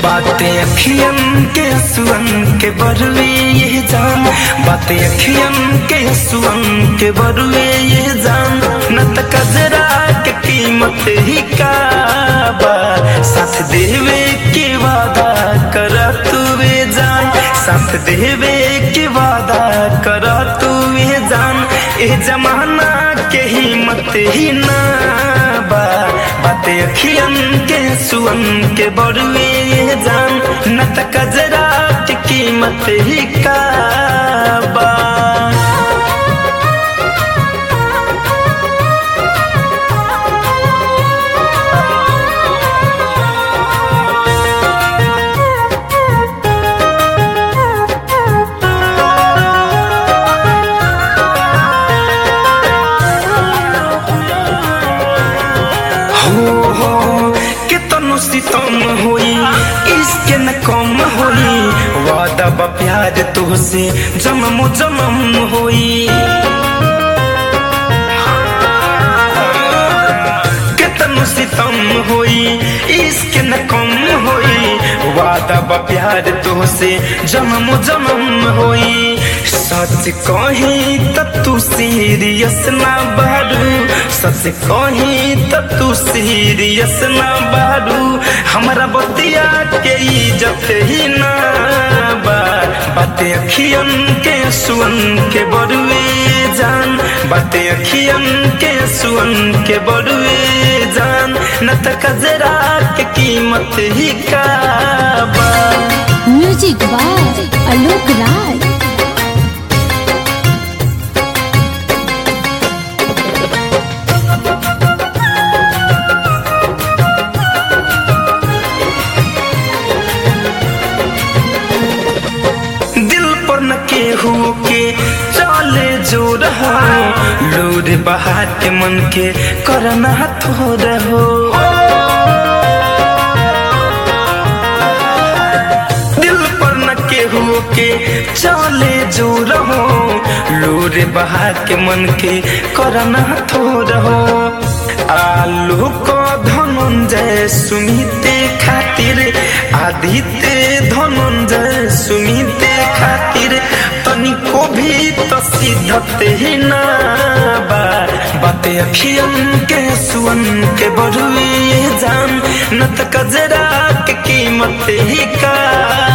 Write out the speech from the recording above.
बातें अखियन के सुअन के बरुए ये जान बातें अखियन के सुअन के बरुए ये जान न त कजरा के कीमत ही का बा साथ देवे के वादा कर तुवे जान साथ देवे के वादा कर तुवे जान ए जमाना के हिम्मत ही ना बा बातें अखियन के सुअन के बरुए ये जान न त कजरा के कीमत ही का बा हो हो कितनो सितम होई इसके न कम होई वादा बा प्यार तुहसे जन्म जन्म होई कितनो सितम होई इसके न कम होई वादा बा प्यार तुहसे जन्म जन्म होई सच कही त तू सीरियस ना बारू सच कही त तू सीरियस ना बारू हमरा बतिया के इज्जत ही ना बा बातें अखियन के सुअन के बरुए जान बातें अखियन के सुअन के बरुए जान न त कजरा के कीमत ही का बा म्यूजिक बाय आलोक राय दिल पर न केहू के चले जो रहो लोर बहा के मन के करना थो रहो दिल पर न केहू के चले जो रहो लोर बहा के मन के करना थो रहो आलू को धनंजय सुमिते खातिर आदित्य धनंजय सुमिते खातिर तनिको भी तो सिद्धत ही ना बा बाते अखियन के सुअन के बरुए जान न त कजरा के कीमत ही का